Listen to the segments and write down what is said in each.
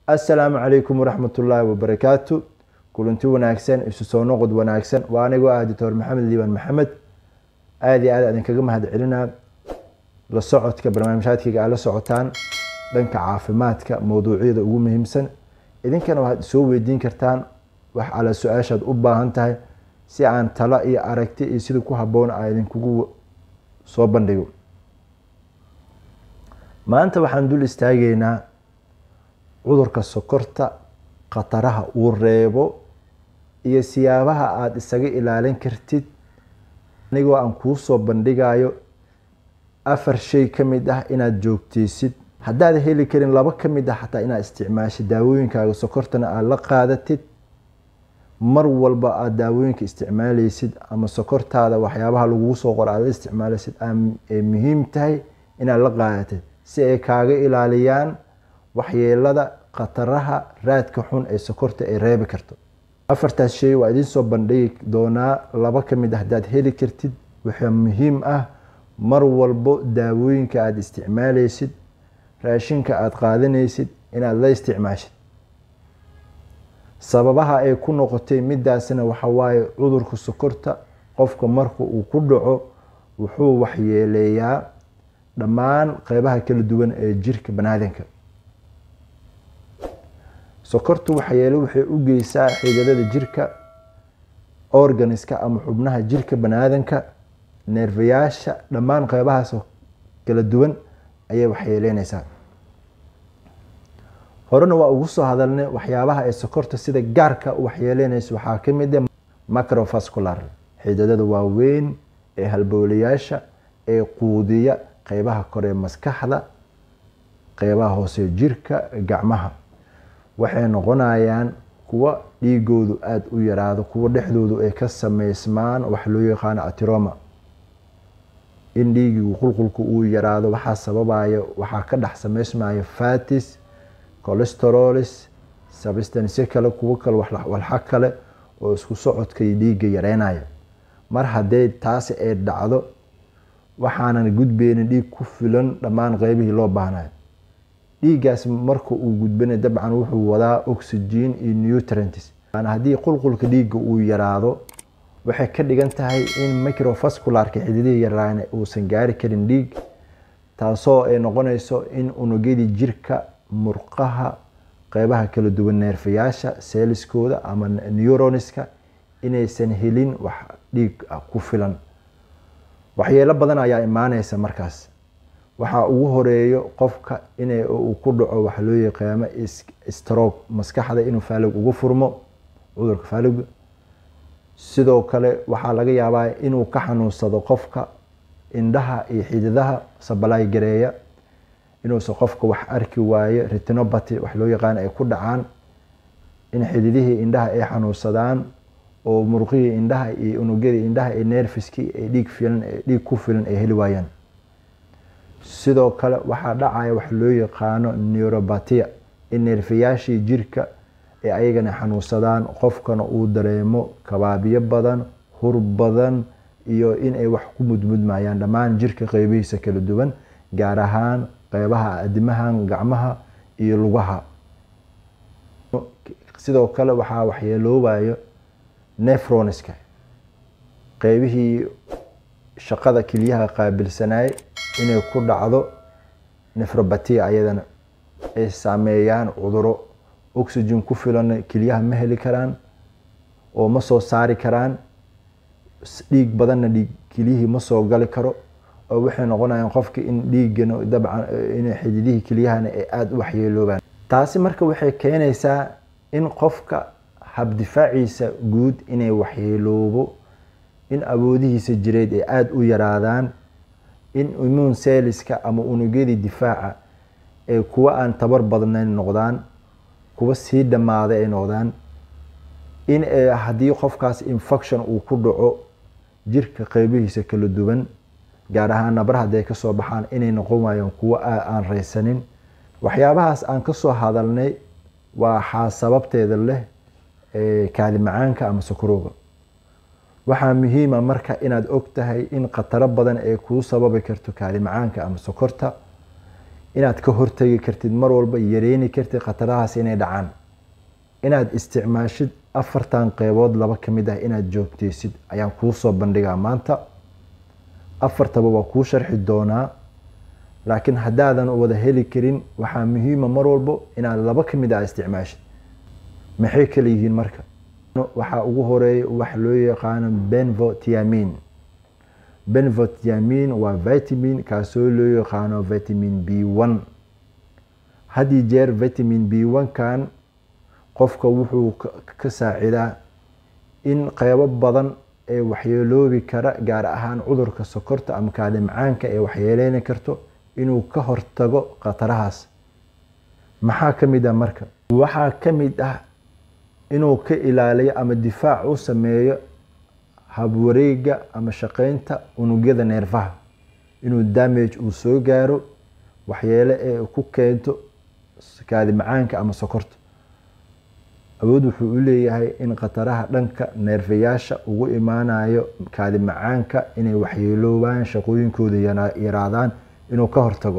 assalaamu calaykum waraxmat ullaahi wabarakaatu kulanti wanaagsan isu soo noqod wanaagsan waa anigoo ah doctor maxamed liibaan maxamed aada iyo aad idinkaga mahad celinaa la socodka barnaamijhaadkayga aad la socotaan dhanka caafimaadka mowduucyada ugu muhiimsan idinkana waxaad soo weydiin kartaan wax alla su-aashaad u baahan tahay si aan talo iyo aragti iyo sida ku haboon a idinkugu soo bandhigo maanta waxaan dul istaageynaa cudurka sokorta khataraha uu reebo iyo siyaabaha aada isaga ilaalin kartid anigoo aan kuu soo bandhigayo afar shay ka mid ah inaad joogteysid haddaad heli karin laba ka mid ah xataa inaad isticmaashid daawooyinkaaga sokortana aada la qaadatid mar walba aada daawooyinka isticmaaleysid ama sokortaada waxyaabaha lagugu soo qoro aad la isticmaaleysid ay muhiim tahay inaad la qaadatid si ay kaaga ilaaliyaan waxyeelada khataraha raadka xun ee sokorta ay reebi karto afartaas shay waa idiin soo bandhigi doonaa laba ka mid ah haddaad heli kartid waxaa muhiim ah mar walbo daawooyinka aada isticmaaleysid raashinka aada qaadanaysid inaad la isticmaashid sababaha ay ku noqotay midaasna waxa waaye cudurka sokorta qofka marka uu ku dhaco wuxuu waxyeeleeyaa dhammaan qeybaha kala duwan ee jirka banaadinka sokortu waxyeele waxay u geysaa xididada jirka organiska ama xubnaha jirka banaadinka neerfayaasha dhammaan qeybahaas kala duwan ayay waxyeeleyneysaa horena waa ugu soo hadalnay waxyaabaha ay sokorta sida gaarka u waxyeeleyneysa waxaa kamid a macrovascular xididada waaweyn ee halbowlayaasha ee quudiya qeybaha kore maskaxda qeybaha hoose jirka gacmaha waxay noqonayaan kuwa dhiigoodu aada u yaraado kuwa dhexdoodu ay ka sameysmaan wax loo yaqaano atiroma in dhiigigu qulqulka uu yaraado waxaa sababaya waxaa ka dhex sameysmaya fatis colesterolis substance kale kuwo kale walxa kale oo isku socodka dhiigga yareynaya mar haddee taasi ay dhacdo waxaanan gudbeynin dhiig ku filan dhammaan qeybihii loo baahnayo dhiiggaas marka uu gudbana dabcan wuxuu wadaa oxygen iyo nutrients haddii qulqulka dhiigga uu yaraado waxay ka dhigan tahay in microvascularka xididihii yaraan uusan gaari karin dhiig taasoo ay noqonayso in unugyadii jirka murqaha qeybaha kala duwan neerfayaasha seeliskooda ama neuroniska inaysan helin wax dhiig ku filan waxyeelo badan ayaa imaaneysa markaas waxaa ugu horeeyo qofka in uu ku dhaco waxa loo yaqaano stroke maskaxda inuu faalig ugu furmo cudurka faaliga sidoo kale waxaa laga yaabaa inuu ka xanuunsado qofka indhaha iyo xididaha sabalaay gareeya inuusan qofka wax arki waayo retinopathy wax loo yaqaano ay ku dhacaan in xididihii indhaha ay xanuunsadaan oo murqihii indhaha iyo unugyadii indhaha iyo nerfiskii ay dhiig filan dhiig ku filan ay heli waayaan sidoo kale waxaa dhacaya wax loo yaqaano neurobatia in neerfayaashii jirka ee ayagana xanuunsadaan qofkana uu dareemo kabaabiyo badan hur badan iyo inay wax ku mudmudmayaan dhammaan jirka qeybihiisa kala duwan gaar ahaan qeybaha adimahan gacmaha iyo lugaha sidoo kale waxaa waxyeeloobayo nefroniska qeybihii shaqada keliyaha qaabilsanaay inay ku dhacdo nefrobatia ayadana ay saameeyaan cuduro oxygen ku filan keliyaha ma heli karaan oo ma soo saari karaan dhiig badanna dhiig keliyihii ma soo gali karo oo waxay noqonayaan qofka in dhiigana dabcan in xididihii keliyahana ay aada u waxyeeloobaan taasi marka waxay keenaysaa in qofka habdifaaciisa guud inay waxyeeloobo in awoodihiisa jireed ay aada u yaraadaan in immune celliska ama unugyadii difaaca ee kuwa aan tabar badnayn noqdaan kuwa sii dhammaaday ay noqdaan in haddii qofkaas infection uu ku dhaco jirka qeybihiisa kala duwan gaar ahaan nabar hadday kasoo baxaan inay noqon waayaan kuwo aan reysanin waxyaabahaas aan kasoo hadalnay waxaa sababteeda leh kaadi macaanka ama sokorowga waxaa muhiima marka inaad og tahay in khataro badan ay kuu sababi karto kaadi macaanka ama sokorta inaad ka hortagi kartid mar walba yareeni kartid khatarahaas inay dhacaan inaad isticmaashid afartan qeybood laba ka mid ah inaad joogteysid ayaan kuu soo bandhigaa maanta afartaba waa kuu sharxi doonaa laakiin haddaadan wada heli karin waxaa muhiima mar walbo inaad laba ka mid ah isticmaashid maxay kala yihiin marka waxaa ugu horeeya wax loo yaqaano benvotiamin benvotiamin waa vitamin kaasoo loo yaqaano vitamin b one haddii jeer vitamin b one kan qofka wuxuu ka saacidaa in qeybo badan ee waxyeeloobi kara gaar ahaan cudurka sokorta ama kaadi macaanka ee waxyeeleyni karto inuu ka hortago khatarahaas maxaa ka mid ah marka waxaa ka mid ah inuu ka ilaaliyo ama difaac u sameeyo habwareega ama shaqeynta unugyada neerfaha inuu damage uu soo gaaro waxyeele ee ku keento kaadi macaanka ama sokorta awood wuxuu u leeyahay in khataraha dhanka neerfayaasha ugu imaanayo kaadi macaanka inay waxyeeloobaan shaqooyinkooda yaraadaan inuu ka hortago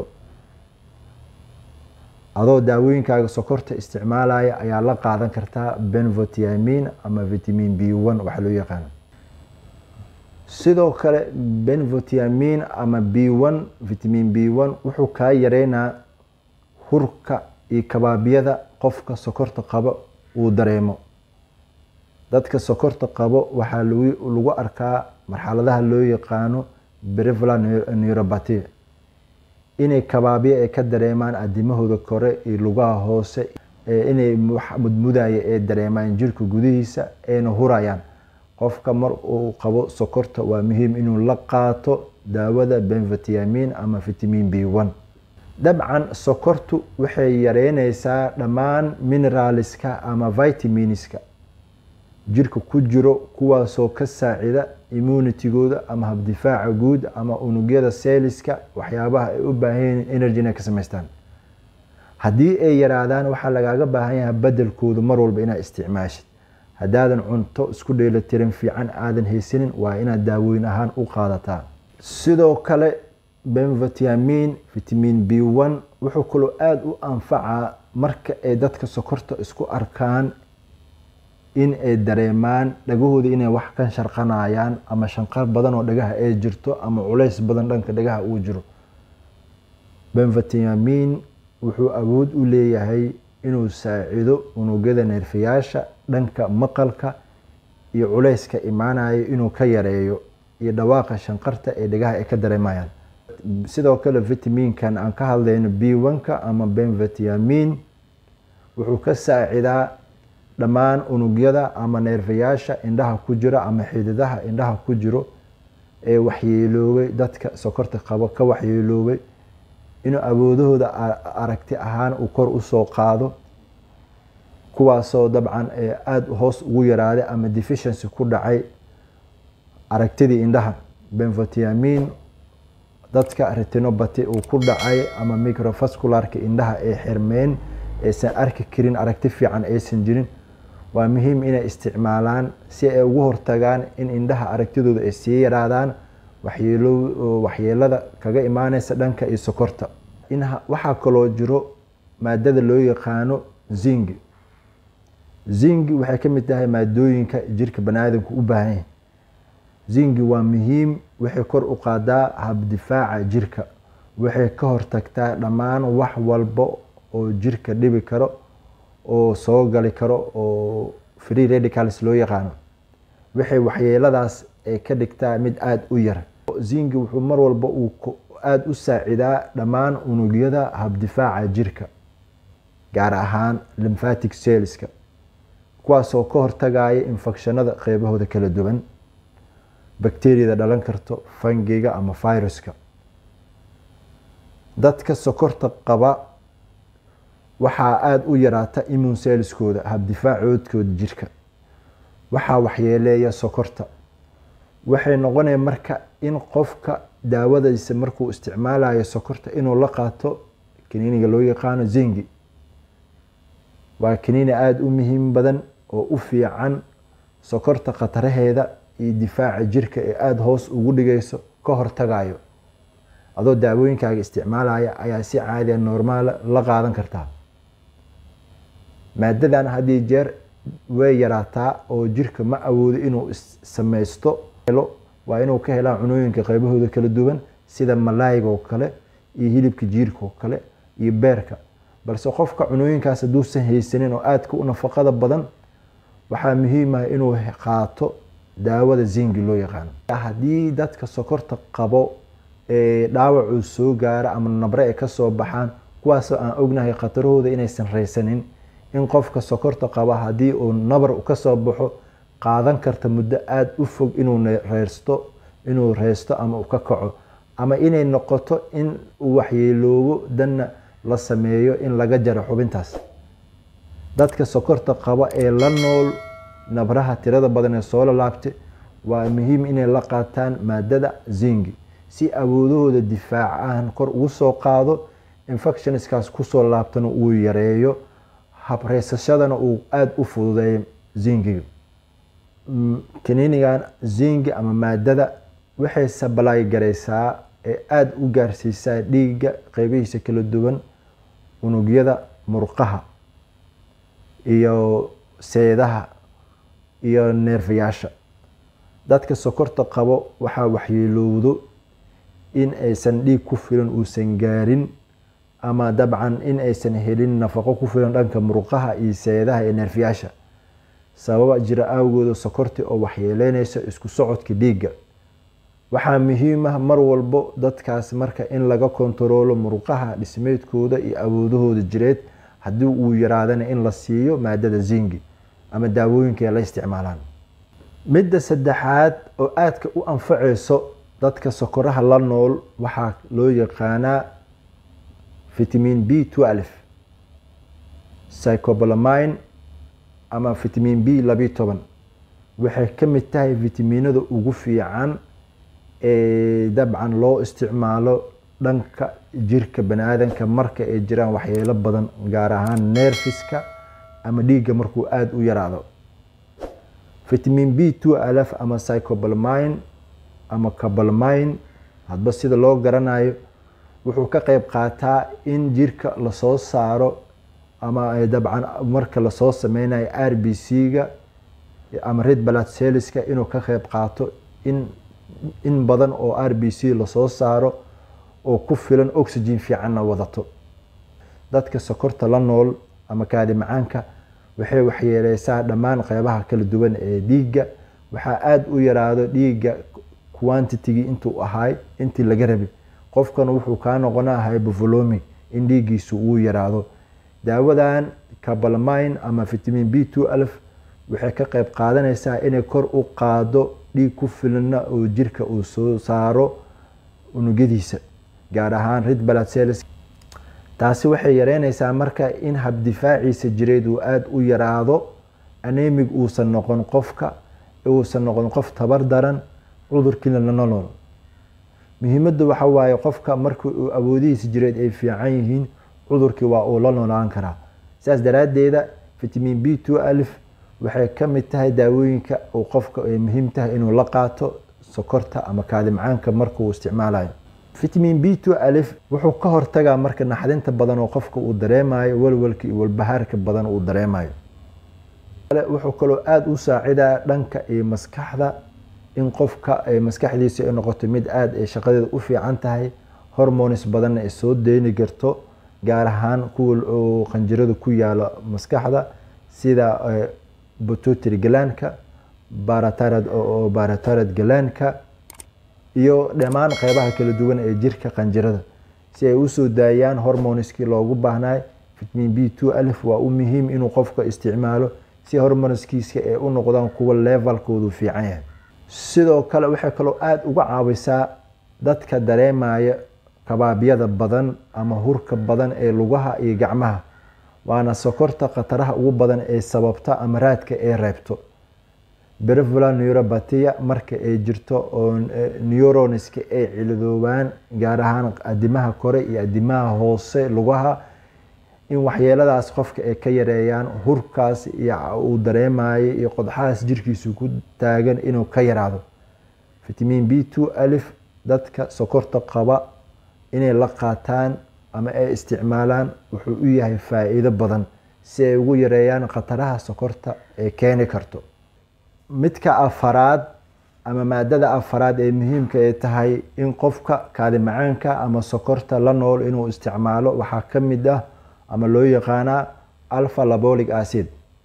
adoo daawooyinkaaga sokorta isticmaalaya ayaa la qaadan kartaa benvotiamin ama vitamin b one waxa loo yaqaano sidoo kale benvotiamin ama b one vitamin b one wuxuu kaa yareynaa hurka iyo kabaabyada qofka sokorta qaba uu dareemo dadka sokorta qabo waxaa lagu arkaa marxaladaha loo yaqaano brevla neurobaty inay kabaabyo ay ka dareemaan adimahooda kore iyo lugaha hoose inay wax mudmudaya ee dareemaan jirka gudihiisa ayna hurayaan qofka mar uu qabo sokorta waa muhiim inuu la qaato daawada benvitamin ama vitamin b one dabcan sokortu waxay yareyneysaa dhammaan mineralska ama vitaminska jirka ku jiro kuwaasoo ka saacida immunitigooda ama habdifaaca guud ama unugyada seeliska waxyaabaha ay u baahan yihiin energy inay ka samaystaan haddii ay yaraadaan waxaa lagaaga baahan yahay bedelkooda mar walba inaad isticmaashid haddaadan cunto isku dheelatiran fiican aadan haysanin waa inaad daawooyin ahaan u qaadataa sidoo kale benvitamin vitamin b one wuxuu kaloo aada u anfacaa marka ay dadka sokorta isku arkaan in ay dareemaan dhagahooda inay wax ka sharqanayaan ama shanqar badan oo dhagaha ay jirto ama culays badan dhanka dhagaha uu jiro benvitamin wuxuu awood u leeyahay inuu saacido unugyada neerfayaasha dhanka maqalka iyo culayska imaanayo inuu ka yareeyo iyo dhawaaqa shanqarta ee dhagaha ay ka dareemayaan sidoo kale vitaminkan aan ka hadlayno b one-ka ama benvitamin wuxuu ka saacidaa dhammaan unugyada ama neerfayaasha indhaha ku jira ama xididaha indhaha ku jiro ee waxyeeloobay dadka sokorta qabo ka waxyeeloobay inuu awoodahooda aragti ahaan uu kor usoo qaado kuwaasoo dabcan aada hoos ugu yaraaday ama deficiency ku dhacay aragtidii indhaha benvitamin dadka retinobati uu ku dhacay ama microvascularka indhaha ay xirmeen aysan arki karin aragti fiican aysan jirin waa muhiim inay isticmaalaan si ay ugu hortagaan in indhaha aragtidooda ay sii yaraadaan waxyeelada kaga imaaneysa dhanka iyo sokorta waxaa kaloo jiro maadada loo yaqaano zingi zingi waxay ka mid tahay maadooyinka jirka baniaadamku u baahan yahay zingi waa muhiim waxay kor u qaadaa habdifaaca jirka waxay ka hortagtaa dhammaan wax walba oo jirka dhibi karo oo soo gali karo oo free radicals loo yaqaano waxay waxyeeladaas ay ka dhigtaa mid aada u yar zingi wuxuu mar walba uu aada u saacidaa dhammaan unugyada habdifaaca jirka gaar ahaan lymphatic cellska kuwaasoo ka hortagaya infekshanada qeybahooda kala duwan bakteriyada dhalan karto fangiga ama viruska dadka sokorta qaba waxaa aada u yaraata immune cellskooda habdifaacoodkooda jirka waxaa waxyeeleeya sokorta waxay noqonaya marka in qofka daawadiisa markuu isticmaalayo sokorta inuu la qaato kaniiniga loo yaqaano zingi waa kaniini aada u muhiim badan oo u fiican sokorta khataraheeda iyo difaaca jirka ee aada hoos ugu dhigayso ka hortagayo adoo daawooyinkaaga isticmaalaya ayaa si caadiya normaala la qaadan kartaa maadadan haddii jeer way yaraataa oo jirka ma awoodo inuu samaysto waa inuu ka helaa cunooyinka qaybahooda kala duwan sida malaayga oo kale iyo hilibka jiirka oo kale iyo beerka balse qofka cunooyinkaas hadduusan haysanin oo aadka u nafaqada badan waxaa muhiim ah inuu qaato daawada zingi loo yaqaano haddii dadka sokorta qabo ee dhaawacuu soo gaara ama nabre ay kasoo baxaan kuwaasoo aan ognahay khatarahooda inaysan raysanin in qofka sokorta qaba haddii uu nabar kasoo baxo qaadan karta muddo aada u fog inuu reersto inuu reesto ama uu ka kaco ama inay noqoto in uu waxyeeloobo danna la sameeyo in laga jaro xubintaas dadka sokorta qaba ee la nool nabraha tirada badan ee soo lalaabtay waa muhiim inay la qaataan maadada zingi si awoodahooda difaac ahan kor ugu soo qaado infectionskaas kusoo laabtana uu yareeyo habreysashadana uu aada u fududeeyo zingiga kaniinigan zingi ama maadada waxay sabalaay garaysaa ee aada u gaarsiisaa dhiigga qeybihiisa kala duwan unugyada murqaha iyo seedaha iyo neerfayaasha dadka sokorta qabo waxaa waxyeelowdo in aysan dhiig ku filan uusan gaarin ama dabcan in aysan helin nafaqo ku filan dhanka murqaha iyo seedaha iyo neerfayaasha sababa jira awgooda sokorti oo waxyeeleynaysa isku socodka dhiigga waxaa muhiim ah mar walbo dadkaas marka in laga kontaroolo murqaha dhismeedkooda iyo awoodahooda jireed haddii uu yaraadana in la siiyo maadada zingi ama daawooyinka ay la isticmaalaan midda saddexaad oo aadka u anfaceyso dadka sokoraha la nool waxaa loo yaqaanaa vitamin b twelve psychobalamine ama vitamin b labiyo toban waxay ka mid tahay fitaminada ugu fiican ee dabcan loo isticmaalo dhanka jirka bani aadanka marka ay jiraan waxyeelo badan gaar ahaan neerfiska ama dhiigga markuu aada u yaraado vitamin b two alf ama psychobalmine ama cabalmine hadba sida loo garanayo wuxuu ka qeyb qaataa in jirka lasoo saaro ama dabcan marka lasoo sameynayo r b c ga ama red blood celliska inuu ka qeyb qaato in in badan oo r b c lasoo saaro oo ku filan oxygen fiicanna wadato dadka sokorta la nool ama kaadi macaanka waxay waxyeeleysaa dhammaan qeybaha kala duwan ee dhiigga waxaa aada u yaraado dhiigga quantitygii intuu ahaay intii laga rabay qofkan wuxuu kaa noqonaa hybovolumic in dhiiggiisu uu yaraado daawadan cabalmine ama vitamin b two alf waxay ka qeyb qaadanaysaa inay kor u qaado dhiig ku filana oo jirka uu soo saaro unugyadiisa gaar ahaan red blood cells taasi waxay yareynaysaa marka in habdifaaciisa jireed uu aada u yaraado anemig uusan noqon qofka uusan noqon qof tabar daran cudurkiina lana nool muhiimadda waxa waaye qofka marka uu awoodihiisa jireed ay fiican yihiin cudurkii waa uu la noolaan karaa saas daraaddeeda vitamin b two alf waxay ka mid tahay daawooyinka uu qofka ay muhiim tahay inuu la qaato sokorta ama kaadi macaanka markuu isticmaalayo vitamin b two alf wuxuu ka hortagaa marka naxdinta badan oo qofka uu dareemayo walwalka iyo walbahaarka badan uu dareemayo wuxuu kaloo aada u saacidaa dhanka iyo maskaxda in qofka maskaxdiisa ay noqoto mid aada ay shaqadeeda u fiican tahay hormones badanna ay soo deyni karto gaar ahaan kuwa oo qanjirada ku yaalo maskaxda sida bututry galaanka baratarad oo baratarad galaanka iyo dhammaan qeybaha kala duwan ee jirka qanjirada si ay usoo daayaan hormoneskii loogu baahnaay vitamin b two alf waa u muhiim inuu qofka isticmaalo si hormoneskiisa ay u noqdaan kuwa levelkoodu fiican yahay sidoo kale waxay kaloo aada uga caawisaa dadka dareemaya kabaabyada badan ama hurka badan ee lugaha iyo gacmaha waana sokorta khataraha ugu badan ee sababta ama raadka ee reebto brevola neurobatia marka ay jirto oo neuronska ay cilidoobaan gaar ahaan adimaha kore iyo adimaha hoose lugaha in waxyeeladaas qofka ay ka yareeyaan hurkaas iyo uu dareemayo iyo qodxahaas jirkiisu ku taagan inuu ka yaraado vitamin b two alf dadka sokorta qaba inay la qaataan ama ay isticmaalaan wuxuu u yahay faa-iido badan si ay ugu yareeyaan khataraha sokorta ee keeni karto midka afaraad ama maadada afaraad ee muhiimka ay tahay in qofka kaadi macaanka ama sokorta la nool inuu isticmaalo waxaa ka mid ah ama loo yaqaanaa alpha labolic acid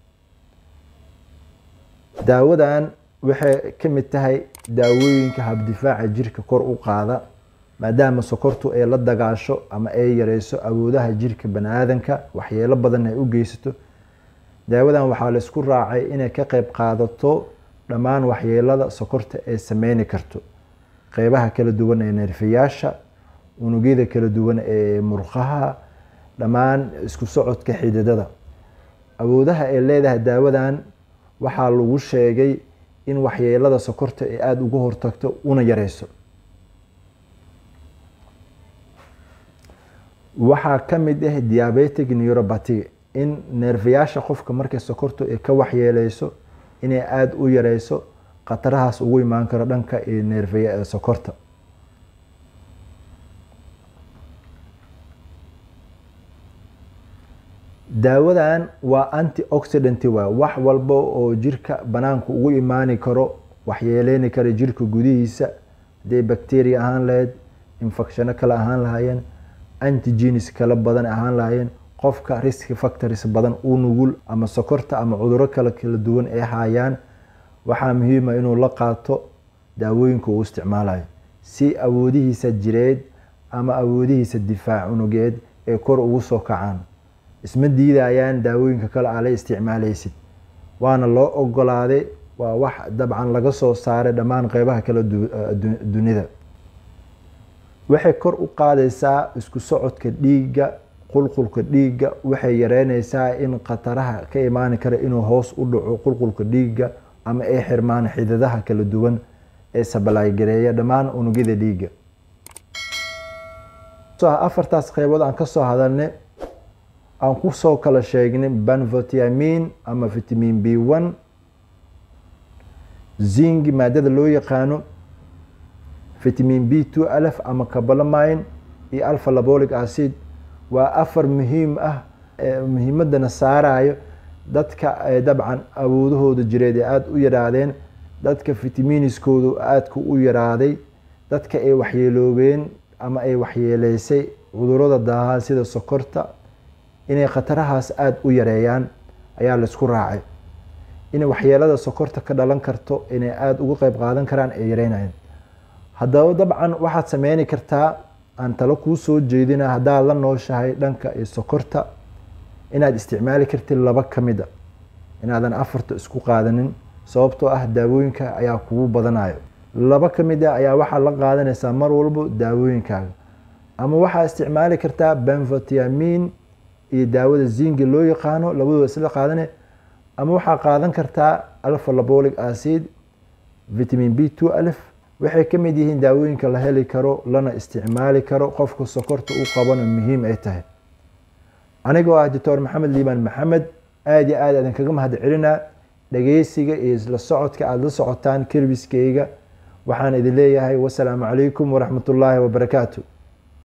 daawadan waxay ka mid tahay daawooyinka habdifaaca jirka kor u qaada maadaama sokortu ay la dagaasho ama ay yareyso awoodaha jirka bani-aadanka waxyeelo badan ay u geysato daawadan waxaa la isku raacay inay ka qeyb qaadato dhammaan waxyeelada sokorta ay sameyni karto qeybaha kala duwan ee neerfayaasha unugyada kala duwan ee murqaha dhammaan isku socodka xididada awoodaha ay leedahay daawadan waxaa lagu sheegay in waxyeelada sokorta ay aada uga hortagto una yareyso waxaa ka mid ah diabetic neuropathy in neerfayaasha qofka markay sokortu ay ka waxyeeleyso inay aada u yareyso khatarahaas ugu imaan karo dhanka iyo neerfaya sokorta daawadan waa anti oxidant waa wax walba oo jirka banaanka ugu imaani karo waxyeeleyni kara jirka gudihiisa haday bacteria ahaan lahayd infecshano kale ahaan lahaayeen antigenes kala badan ahaan lahaayeen qofka risk factors badan u nugul ama sokorta ama cuduro kale kala duwan ay hayaan waxaa muhiima inuu la qaato daawooyinka uu isticmaalayo si awoodihiisa jireed ama awoodihiisa difaac unugeed ay kor ugu soo kacaan isma diidayaan daawooyinka kale aa la isticmaaleysid waana loo ogolaaday waa wax dabcan laga soo saaray dhammaan qeybaha kala dunida waxay kor u qaadaysaa isku socodka dhiigga qulqulka dhiigga waxay yareyneysaa in khataraha ka imaani kara inuu hoos u dhaco qulqulka dhiigga ama ay xirmaan xidadaha kala duwan ee sabalagareeya dhammaan unugyada dhiigga afartaas qeybood aan kasoo hadalnay aan kusoo kala sheegnay banvotiamin ama vitamin b one zingi maadada loo yaqaano vitamin b two alf ama cabalamine iyo alpha labolic acid waa afar muhiim ah muhiimadana saarayo dadka dabcan awoodahooda jireed ee aada u yaraadeen dadka vitaminiskoodu aadka u yaraaday dadka ay waxyeeloobeen ama ay waxyeeleysay cudurada daahaan sida sokorta inay khatarahaas aada u yareeyaan ayaa laisku raacay inay waxyeelada sokorta ka dhalan karto inay aada uga qeyb qaadan karaan ay yareynayan haddaba dabcan waxaad sameyni kartaa aan talo kuu soo jeedina haddaad la nooshahay dhanka iyo sokorta inaad isticmaali kartid laba ka mid a inaadan afarta isku qaadanin sababtoo ah daawooyinka ayaa kugu badanayo laba ka mid a ayaa waxaad la qaadanaysaa mar walbo daawooyinkaaga ama waxaad isticmaali kartaa benvotiamin iyo daawada zingi loo yaqaano labadooda isla qaadane ama waxaa qaadan kartaa alpha labolic acid vitamin b two alf waxay ka mid yihiin daawooyinka la heli karo lana isticmaali karo qofka sokorta u qabana muhiim ay tahay anigoo ah doctor maxamed liibaan maxamed aada iyo aad idinkaga mahad celinaa dhageysiga iyo isla socodka aada la socotaan kerbiskeyga waxaan idin leeyahay wasalaamu calaykum waraxmat ullaahi wabarakaatu